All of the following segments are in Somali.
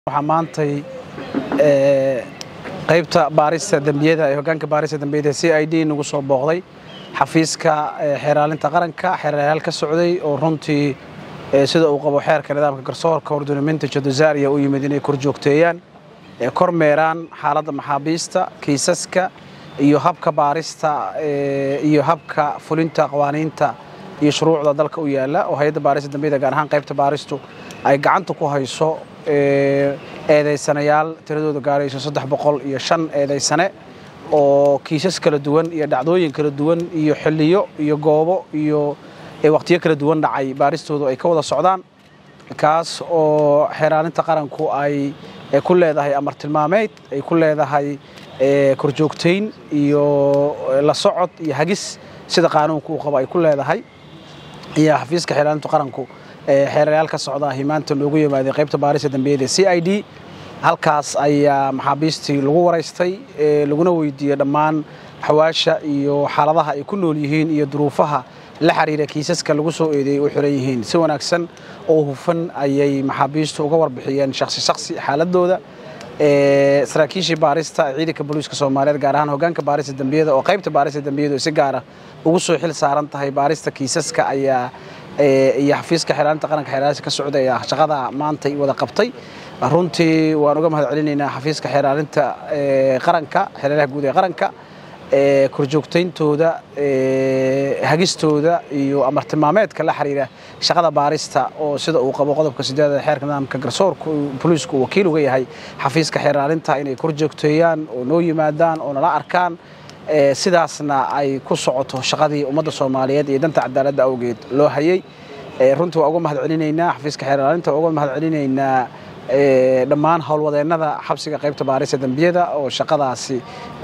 waxaa maantay qaybta baarista dembiyada ee hogaanka baarista dembiyada c i d nagu soo booqday xafiiska xeeraalinta qaranka xeeryaal ka socday oo runtii sida uu qabo xeerka nidaamka garsoorka horduniminta jaduzaariya u yimid inay kor joogteeyaan kor meeraan xaaladda maxaabiista kiisaska iyo habka baarista iyo habka fulinta qawaaniinta iyo shuruucda dalka u yaala oo hay-adda baarista dembiyada gaar ahaan qaybta baaristu ay gacanta ku hayso eedaysanayaal tiradooda gaarayso saddex boqol iyo shan eedaysane oo kiisas kala duwan iyo dhacdooyin kala duwan iyo xilliyo iyo goobo iyo wakhtiyo kala duwan dhacay baaristoodu ay ka wada socdaan kaas oo xeeraalinta qaranku ay ku leedahay amar tilmaameed ay ku leedahay korjoogtayn iyo la socod iyo hagis sida qaanuunka uu qabo ay ku leedahay iyo xafiiska xeeraalinta qaranku xeerayaal ka socdaahi maanta loogu yimaaday qaybta baarista dembiyada c i d halkaas ayaa maxaabiistii lagu waraystay laguna weydiiyey dhammaan xawaasha iyo xaaladaha ay ku nool yihiin iyo duruufaha la xiriira kiisaska lagu soo eedeeyey u xiran yihiin si wanaagsan oo hufan ayay maxaabiistu uga warbixiyeen shaksi shaksi xaaladooda saraakiishii baarista ciidanka booliiska soomaaliyeed gaar ahaan hogaanka baarista dembiyada oo qaybta baarista dembiyadu si gaara ugu soo xil saaran tahay baarista kiisaska ayaa iyo xafiiska xeeraalinta qaranka xeeraalisa ka socda ee shaqada maantay wada qabtay runtii waan uga mahad celinaynaa xafiiska xeeraalinta qaranka xeeraalaha guud ee qaranka korjoogtayntooda hagistooda iyo amar tilmaameedka la xiriira shaqada baarista oo sida uu qabo qodobka sideedada xeerka nidaamka garsoorka booliisku uu wakiil uga yahay xafiiska xeeraalinta inay korjoogteeyaan oo noo yimaadaan oo nala arkaan sidaasna ay ku socoto shaqadii ummadda soomaaliyeed iyo danta cadaaladda awgeed loo hayay runtii waa uga mahad celinaynaa xafiiska xeeraalinta waa uga mahad celinaynaa dhammaan howlwadeennada xabsiga qaybta baarista dembiyada oo shaqadaasi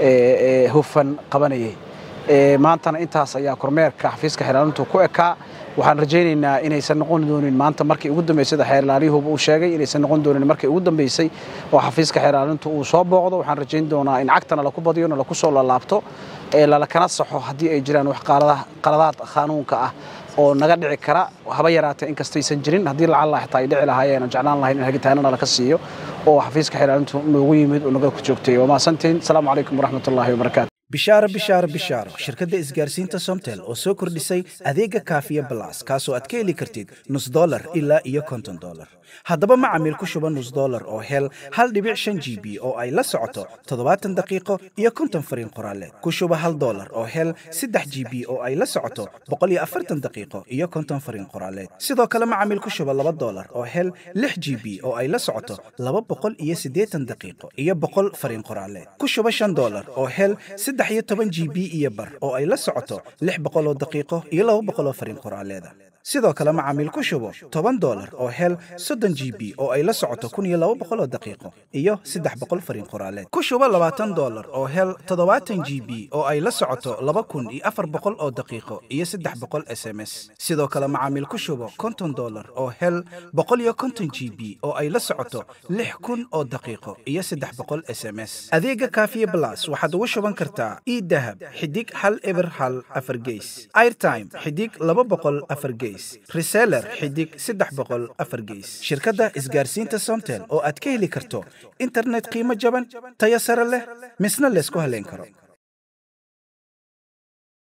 hufan qabanayay maantana intaas ayaa kormeerka xafiiska xeeraalintu ku ekaa waxaan rajaynaynaa inaysan noqon doonin maanta markii ugu dambeysay sida xeerlaaliyuhuba uu sheegay inaysan noqon doonin markii ugu dambeysay oo xafiiska xeeraalintu uu soo booqdo waxaan rajayn doonaa in cagtana laku badiyo nalaku soo lalaabto lalakana saxo haddii ay jiraan wax qaladaad qaanuunka ah oo naga dhici kara haba yaraatee inkastaysan jirin haddii lacalla xitaa ay dhici lahaayeen oo jeclaan lahayn in hagitaanana laka siiyo oo xafiiska xeeraalintu noogu yimid oo naga ku joogtay waa mahadsantiin asalaamu calaykum waraxmatullaahi wabarakaatu bishaaro bishaaro bishaaro shirkadda isgaarsiinta somtel oo soo kordhisay adeega kaafiya balas kaasoo aad ka heli kartid nus dolar ilaa iyo konton dolar haddaba macamiil ku shuba nus dolar oo hel hal dhibic shan g b oo ay la socoto toddobaatan daqiiqo iyo konton fariin qoraaleed ku shuba hal dolar oo hel saddex g b oo ay la socoto boqol iyo afartan daqiiqo iyo konton fariin qoraaleed sidoo kale macamiil ku shuba laba dolar oo hel lix g b oo ay la socoto laba boqol iyo siddeetan daqiiqo iyo boqol fariin qoraaleed ku shuba shan dolar oo hel saddex iyo toban g b iyo bar oo ay la socoto lix boqoloo daqiiqo iyo laba boqoloo fariin qoraaleeda sidoo kale macaamiil ku shubo toban dolar oo hel soddon g b oo ay la socoto kun iyo laba boqoloo daqiiqo iyo saddex boqol fariin qoraaleed ku shubo labaatan dolar oo hel toddobaatan g b oo ay la socoto laba kun iyo afar boqol oo daqiiqo iyo saddex boqol s m s sidoo kale macaamiil ku shubo konton dolar oo hel boqol iyo konton g b oo ay la socoto lix kun oo daqiiqo iyo saddex boqol s m s adeega kaafiye blas waxaad ugu shuban kartaa idahab xidig hal eber hal afar geys airtime xidig laba boqol afar geys reseller xidig saddex boqol afar geys shirkadda isgaarsiinta somtel oo aad ka heli karto internet qiimo jaban tayo sare leh misna laysku haleyn karo